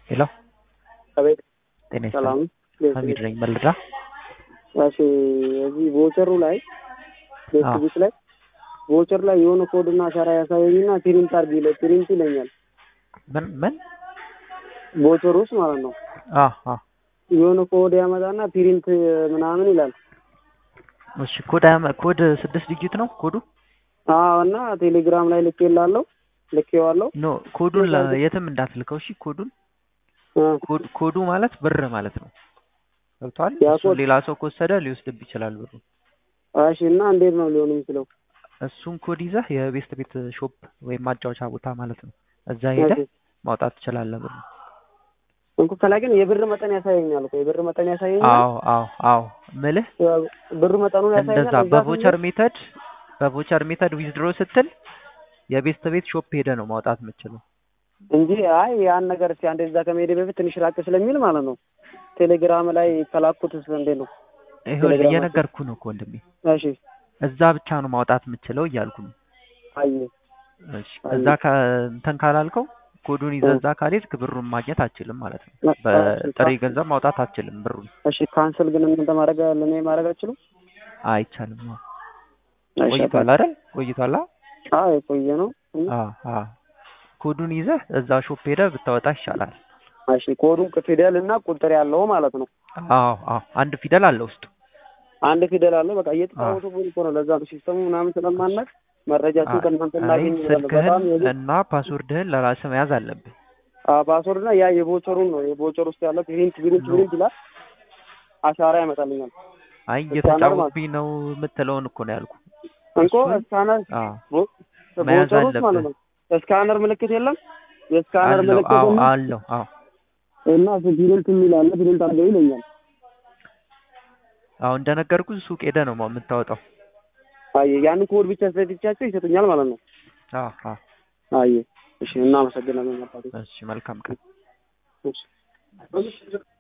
ሄሎ አቤት ጤና ሰላም ይስጥልኝ። ሀሚድ ነኝ መልዳ። እሺ እዚህ ቮቸሩ ላይ አዎ። ፌስቡክ ላይ ቮቸር ላይ የሆነ ኮድና አሻራ ያሳየኝና ፕሪንት አድርግ ይለ ፕሪንት ይለኛል። ምን ምን? ቮቸር ውስጥ ማለት ነው አ አ የሆነ ኮድ ያመጣና ፕሪንት ምናምን ይላል። እሺ ኮድ አያመ- ኮድ ስድስት ዲጂት ነው ኮዱ? አዎ እና ቴሌግራም ላይ ልኬላለሁ ልኬዋለሁ። ኖ ኮዱን ለ- የትም እንዳትልከው እሺ። ኮዱን አ፣ ኮድ ኮዱ ማለት ብር ማለት ነው። ገብቶሃል? ያ እሱን ኮድ- ሌላ ሰው ከወሰደ ሊወስድብ ይችላል ብሩ። እሺ እና እንዴት ነው ሊሆን የሚችለው? እሱን ኮድ ይዘህ የቤስት ቤት ሾፕ ወይም ማጫወቻ ቦታ ማለት ነው እዛ ሄደህ እሺ። ማውጣት ትችላለህ ብሩ። እንኩ ከላይ ግን የብር መጠን ያሳየኛል እኮ የብር መጠን ያሳየኛል። አዎ አዎ አዎ ምልህ ብር መጠኑን ያሳየኛል። እንደዛ እዛ በቮቸር ስንሄድ- ሜተድ በቮቸር ሜተድ ዊዝድሮ ስትል የቤስት ቤት ሾፕ ሄደ ነው ማውጣት የምችለው። እንጂ አይ ያን ነገር እስኪ አንዴ እዛ ከመሄድ በፊት ትንሽ ራቅ ስለሚል ማለት ነው ቴሌግራም ላይ ከላኩት እንዴት ነው? ይኸውልህ ቴሌግራም እየነገርኩህ ነው እኮ ወንድሜ፣ እሺ እዛ ብቻ ነው ማውጣት የምችለው እያልኩ ነው። አየ እሺ አይ። እዛ ከ- እንትን ካላልከው ኮዱን ይዘህ እ። እዛ ካልሄድክ ብሩን ማግኘት አትችልም ማለት ነው። እ- በጥሬ እሺ፣ ገንዘብ ማውጣት አትችልም ብሩን። እሺ ካንስል ግን እናንተ ማድረግ ለኔ ማድረግ አትችሉም? አይቻልም። አዎ። እሺ፣ ቆይቷል አይደል? ቆይቷል። አ አዎ የቆየ ነው። አ አ ኮዱን ይዘህ እዛ ሾፕ ሄደህ ብታወጣ ይሻላል። እሺ ኮዱን ፊደል እና ቁጥር ያለው ማለት ነው። አዎ አዎ አንድ ፊደል አለ ውስጡ። አንድ ፊደል አለው። በቃ እየተጫወቱ እኮ ነው። ለዛ ነው ሲስተሙ ምናምን ስለማናቅ መረጃችን ከእናንተ አይ እናገኝ ስልክህን በጣም የዚህ እና ፓስወርድህን ለራስህ መያዝ አለብህ። ፓስወርድ እና ያ የቮቸሩን ነው የቮቸር ውስጥ ያለው ፕሪንት ፕሪንት ኖ። ፕሪንት ይላል። አሻራ ያመጣልኛል። አይ ስካነር ማለት- እየተጫወትብኝ ነው የምትለውን እኮ ነው ያልኩ። እንኮ እሱን- ስካነር አዎ ቮ- መያዝ ቮቸር ውስጥ ማለት አለብህ። ነው ስካነር ምልክት የለም። የስካነር አለው ምልክት አዎ የለም አለው አዎ እና ፕሪንት የሚል አለ። ፕሪንት አድርገው ይለኛል። አዎ እንደነገርኩህ ሱቅ ሄደህ ነው ማ- የምታወጣው። አየ ያን ኮድ ብቻ ስለትቻቸው ይሰጡኛል ማለት ነው። አዎ አዎ አየ እሺ፣ እናመሰግናለን አባቴ። እሺ መልካም ቀን። እሺ